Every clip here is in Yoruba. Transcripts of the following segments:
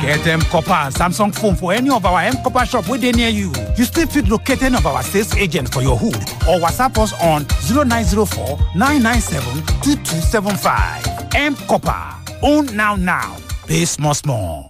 Get M Copper and Samsung phone for any of our M Copper shop where they near you. You still fit locate any of our sales agents for your hood or WhatsApp us on 0904 997 2275. M Copper. Own now now. Pay small small.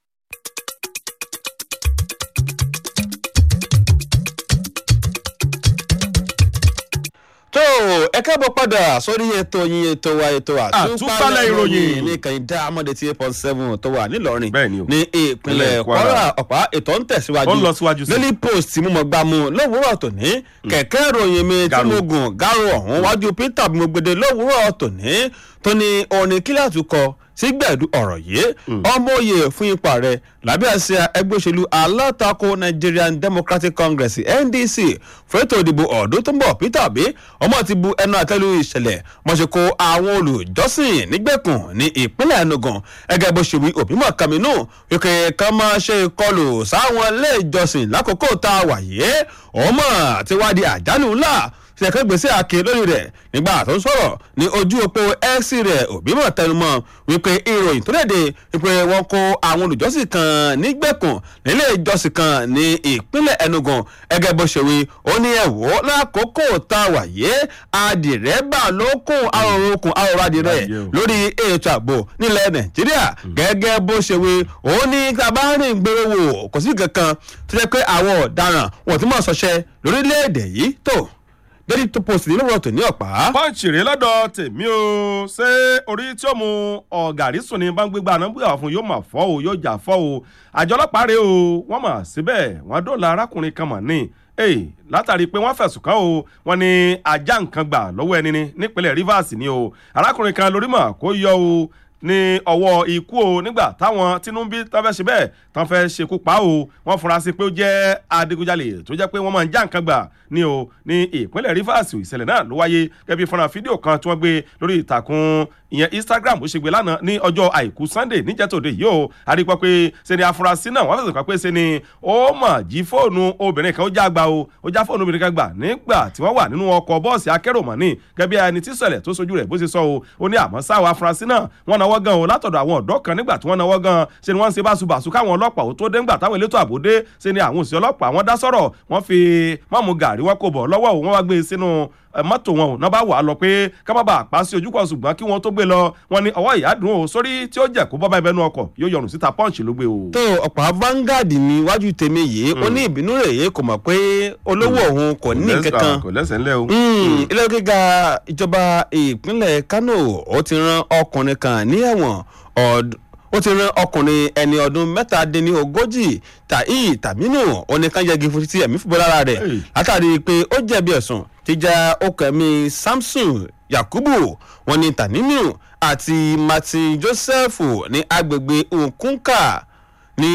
tó ẹ káàbọ̀ padà sórí ètò yín ètò wa ètò Àtúpalẹ̀ ìròyìn. ní kànìdá amọ̀dé tí eight point seven tó wà nílọrin Bẹ́ẹ̀ ni o. ní ìpínlẹ̀ Ìpínlẹ̀ kwara Kwara. ọ̀pá ètò ń tẹ̀síwájú Ó ń lọ síwájú sí. daily post tí mo mọ̀ gbà mú lówùúrọ̀ tòní kẹ̀kẹ́ ìròyìn mi tí Garo. mo gùn gáró ọ̀hún wájú peter bí mo gbede lówùúrọ̀ tòní tó ní orin kíláàtú kọ sígbẹ̀dú ọ̀rọ̀ yìí ọmọ òye fún ipa rẹ̀ lábẹ́ àṣẹ ẹgbẹ́ òṣèlú alátakò nigerian democratic congress ndc fẹ́tò ìdìbò ọ̀dún tó ń bọ̀ peter obi ọmọ ti bu ẹnu àtẹ́lu ìṣẹ̀lẹ̀ wọ́n ṣe kó àwọn olùjọ́sìn nígbèkùn ní ìpínlẹ̀ enugu ẹgẹ́ bó ṣe wí òbí mọ̀ kàmínú wípé ká máa ṣe ìkọlù sáwọn ilé ìjọsìn lákòókò tá a wà yìí ọmọ àti wádìí àjálù ńlá ṣèkẹ́ gbèsè àkè lórí rẹ̀ nígbà tó ń sọ̀rọ̀ ní ojú òpó x rẹ̀ òbí mọ̀ tẹnumọ́ wípé ìròyìn tó léde wípé wọ́n kó àwọn olùjọ́sìn kan nígbèkùn nílé ìjọsìn kan ní ìpínlẹ̀ enugu ẹgẹ́ bó ṣe wí ó ní ẹ̀wọ́ lákòókò tá a wà yé adìrẹ́bà ló kún àròrò okùn àròrò adìrẹ Ayé o. lórí ètò ààbò nílẹ̀ nàìjíríà gẹ́gẹ́ bó ṣe wí ó ní tabarin gbèrò wò kò sí kankan tó jẹ́ pé àwọn ọ̀daràn wọ́n ti mọ̀ ṣọṣẹ́ lórílẹ̀‐èdè yìí tó daily post ní lówùrọ̀ tó ní ọ̀pá. pọ́ǹchì rèé lọ́dọ̀ tèmi o ṣé orí tí ó mu ọ̀gàrí sùn ní báńgbégbá náà bóyá fún yóò mà fọ́ o yóò jà fọ́ o àjọ ọlọ́pàá rèé o wọ́n mà síbẹ̀ wọ́n dóòlà arákùnrin kan mà ní èyí látàrí pé wọ́n fẹ̀sùn kàn o wọ́n ní ajá nǹkan gbà lọ́wọ́ ẹni ní nípínlẹ̀ rivers ni o arákùnrin kan lórí mà kó yọ o ní ọwọ́ ikú o nígbà táwọn tinubu tán fẹ́ ṣe bẹ́ẹ̀ tán fẹ́ ṣekú pa o wọ́n fura sí pé ó jẹ́ adigunjalè tó jẹ́ pé wọ́n máa ń já nǹkan gbà ní o ní ìpínlẹ̀ rivers ìṣẹ̀lẹ̀ náà ló wáyé gẹ́gẹ́ bí fọ́nrán fídíò kan tí wọ́n gbé lórí ìtàkùn ìyẹn instagram ó ṣe gbé lánàá ní ọjọ́ àìkú sunday níjẹ́tòde yìí o àríkọ́ pé ṣe ni afurasí náà wọ́n fẹ̀sùn kàn pé ṣe ni ó mà jí fóònù obìnrin kan ó já gba o ó já fóònù obìnrin kan gbà nígbà tí wọ́n wà nínú ọkọ̀ bọ́ọ̀sì akérò mọ̀ ní gẹ́gẹ́ bí ẹni tí ṣẹlẹ̀ tó sojú rẹ̀ bó ṣe sọ o ó ní àmọ́ sáwọ́ afurasí náà wọ́n náwó gan o látọ̀dọ̀ àwọn ọ̀dọ́ kan nígbà tí wọ́n náwó gan ṣe ni wọ́n ń ṣe báṣubàṣu káwọn ọlọ́pàá ó tó dé ńgbà táwọn elétò ààbò dé ṣe ni àwọn òṣìṣẹ́ ọlọ́pàá wọ́n dá sọ̀rọ̀ wọ́n fi mọ́mú gàrí wọn kò bọ̀ lọ́wọ́ o wọ́n wá gbé e sínú ẹ, mọ́tò wọn ò náà bá wà á lọ pé ká má bàa pa sí ojúkọ̀ ṣùgbọ́n kí wọ́n tó gbé lọ wọn ní ọwọ́ ìyá dùn ó sórí tí ó jẹ́ kó bọ́ bá ibẹ̀ nú ọkọ̀ yóò yọrùn síta pọ́ǹchì ló gbé o. tó ọ̀pá vanguard ní iwájú tèmi yìí ó ní ìbínú rẹ̀ yìí kò mọ̀ pé olówó òun kò ní kankan kò lẹ́sẹ̀ ńlẹ̀ o. Mm, ilé gíga ìjọba ìpínlẹ̀ kano ó ti ran ọkùnrin kan ní ẹ̀wọ̀n ọd- ó ti ran ọkùnrin ẹni ọdún mẹ́tàdínlógójì tàí tàmínú oníkanjẹ́gi fún títí ẹ̀mí fúnbọ́ lára rẹ̀ Hey. látàrí pé ó jẹ̀bi ẹ̀sùn jíjà okùn ẹ̀mí samson yakubu wọn ni tànínú àti martin joseph ní agbègbè nkunka ní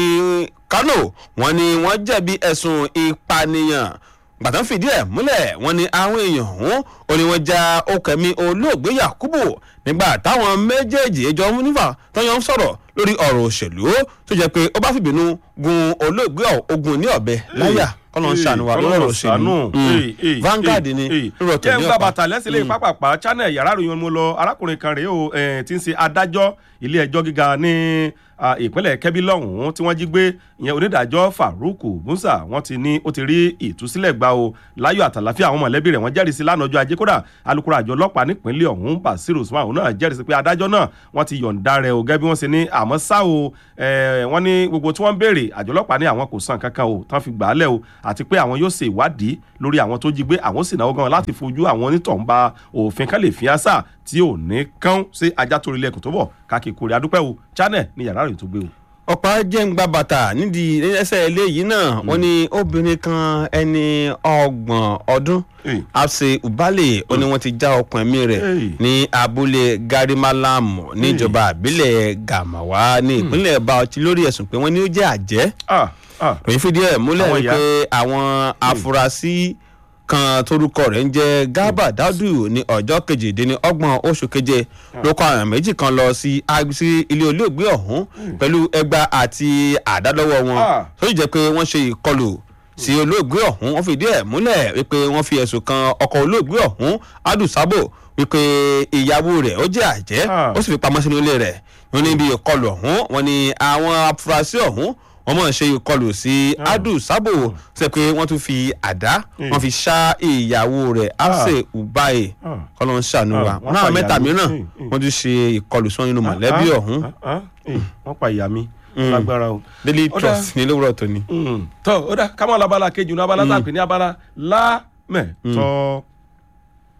kano wọn ni wọn jẹ̀bi ẹ̀sùn ìpànìyàn gbàtàn fìdí ẹ̀ múlẹ̀ wọn ni àwọn èèyàn ọ̀hún ò ní wọn ja okẹ̀mí olóògbé yakubu nígbà táwọn méjèèjì ẹjọ́ nífà tọ́yọ̀ ń sọ̀rọ̀ lórí ọ̀rọ̀ òṣèlú tó jẹ́ pé ó bá fìbínú gun olóògbé ogun ní ọ̀bẹ láyà kọ́lọ́ ń ṣàánú wa lórí ọ̀rọ̀ òṣèlú Mm. Vanguard ni lórí ọ̀tọ̀ jẹ́ ní ń gba ọ̀pá bàtà lẹ́sìn lè pápápá channel yàrá ìròyìn mo lọ arákùnrin kan rèé o eh, tí ń ṣe adájọ́ ilé ẹjọ́ gíga ní ah, ìpínlẹ̀ kẹ́bí lọ́hùn-ún tí wọ́n jí gbé ìyẹn onídàájọ́ farouk musa wọ́n ti ní ó ti rí ìtúsílẹ̀ gbà o láyọ̀ àtàláfíà àwọn mọ̀lẹ́bí rẹ̀ wọ́n jẹ́rìí sí lánàá ọjọ́ ajé kódà alukoro àjọ ọlọ́pàá nípínlẹ̀ ọ̀hún basiru usman òun náà jẹ́rìí sí pé adájọ́ náà wọ́n ti yọ̀ǹda rẹ̀ o gẹ́gẹ́ bí wọ́n ṣe ní àmọ́ ṣá o eh, wọ́n ní gbogbo tí wọ́n ń béèrè àjọ ọlọ́pàá ní àwọn kò san kankan o tán fi gbà á lẹ̀ o àti pé àwọn yóò ṣe ìwádìí lórí àwọn tó jí gbé àwọn sì náwó gan láti fojú àwọn onítọ̀hún ba òfin kan lè fi àṣà tí ò ní kán sí ajá torí ilẹ̀kùn tó bọ̀ káàkiri kórè adúpẹ́ o channel ní yàrá ìròyìn tó gbé o. ọ̀pá jẹ́ ń gba bàtà nídìí ẹsẹ̀ ilé yìí náà wọ́n ní obìnrin kan ẹni ọgbọ̀n ọdún Hey. abse ubale ó ní wọ́n ti já ọkùn ẹ̀mí rẹ̀ Hey. ní abúlé garimalamu níjọba àbílẹ̀ gàmáwá ní ìpínlẹ̀ bauchi lórí ẹ̀sùn pé wọ́n ní ó jẹ́ àjẹ́ ah ah òyìn fìdí ẹ̀ múlẹ̀ Àwọn wípé àwọn afurasí kan torúkọ rẹ̀ ń jẹ́ garba daudu ní ọjọ́ kejìdínlọ́gbọ̀n oṣù keje ló kọ àwọn méjì kan lọ sí ag- sí ilé olóògbé ọ̀hún pẹ̀lú ẹgba àti àdálọ́wọ́ wọn Ah. tó sì jẹ́ pé wọ́n ṣe ìkọlù sí olóògbé ọ̀hún wọ́n fìdí ẹ̀ múlẹ̀ wípé wọ́n fi ẹ̀sùn kan ọkọ̀ olóògbé ọ̀hún adu sabo wípé ìyàwó rẹ̀ ó jẹ́ àjẹ́ Ah. ó sì fi pamọ́ sínú ilé rẹ̀ wọn ní ibi ìkọlù ọ̀hún wọn ní àwọn afurasí ọ̀hún wọn mọ̀ ṣe ìkọlù sí adu sabo ṣe pé wọ́n tún fi àdá wọ́n fi ṣá ìyàwó rẹ̀ afse ubaye Ah. kọ́lọ́ ń ṣàánú wa Ah, wọ́n wọn náà pa mẹ́ta ìyàwó. mìíràn Mm, mm. wọ́n tún ṣe ìkọlù sí wọn nínú mọ̀lẹ́bí Ah, ọ̀hún ah, ah, eh, wọ́n pa ìyá mi lágbára o. daily Ó dáa. trust ní lówùrọ̀ tó ní. Mm, tọ́ ó dá kámọ́ labala kejì ní abala tá a pè ní abala lámẹ̀tọ́